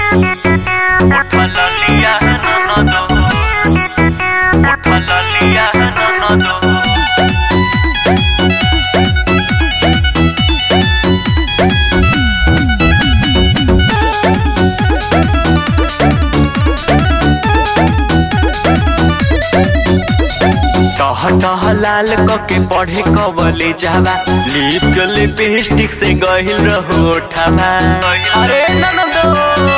Ojalá liya no no do. Ojalá liya no no do. टह टह लाल कके पढ़े कबले जावा लिप के लिपस्टिक से गहिल रहो उठावा अरे ननदो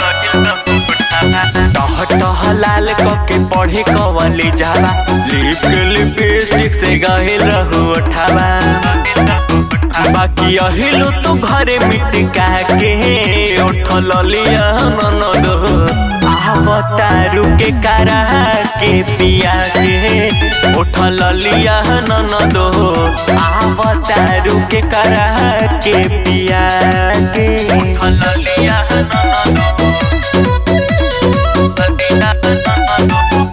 टह टह लाल कके पढ़े कबले जावा लिप के लिपस्टिक से गहिल रहो उठावा बाकी अहिलु तू घरे मिट के उठल लिया ननदो आवतारू के करा के पिया के उठल लिया ननदो आवतारू के करा के पिया के उठल लिया ननदो बदीना ननदो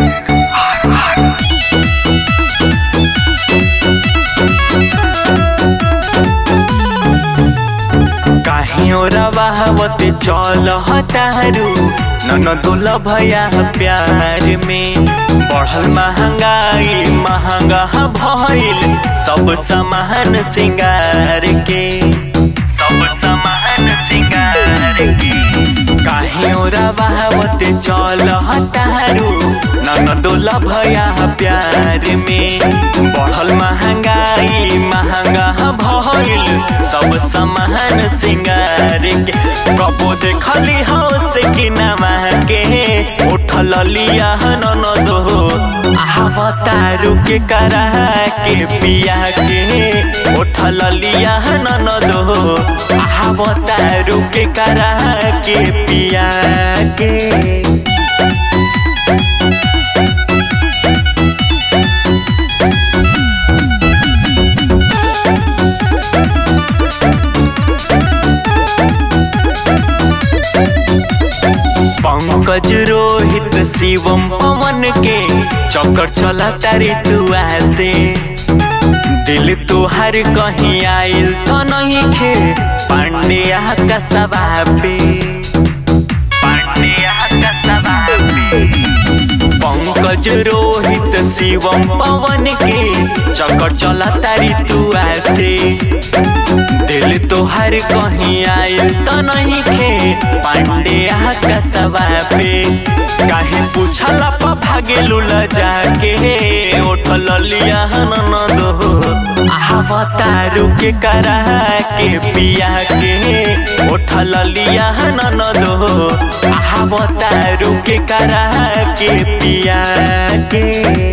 काहियो रवावते चल हतारू ननदोल भया प्यार में बढ़ल महंगाई महंगा भइल सब सामान सिंगार के सब सामान सिंगार के काहियो रवावते चल हतारू ननदोल भया प्यार में बढ़ल महंगाई महंगा भइल सब सामान सिंगार के कबो देखली हो से कि नमा के उठल लिया ननदो आवतारू के करा के पिया के उठल लिया ननदो आवतारू के करा के पिया के पंकज रोहित शिवम पवन के चक्कर चला तारी दुआ से दिल तुहार कहीं आइल तो नहीं खे पांड्या का सभा पे पांड्या का सभा पे पंकज रोहित शिवम पवन के चक्कर चला तारी दुआ से दिल तोहर कहीं आइल तो नहीं खे पांड्या का सवा पे काहे पूछला पा भागे लुला जाके उठल लिया ननदो आवतारू के करा के पिया के उठल लिया ननदो आवतारू के करा के पिया के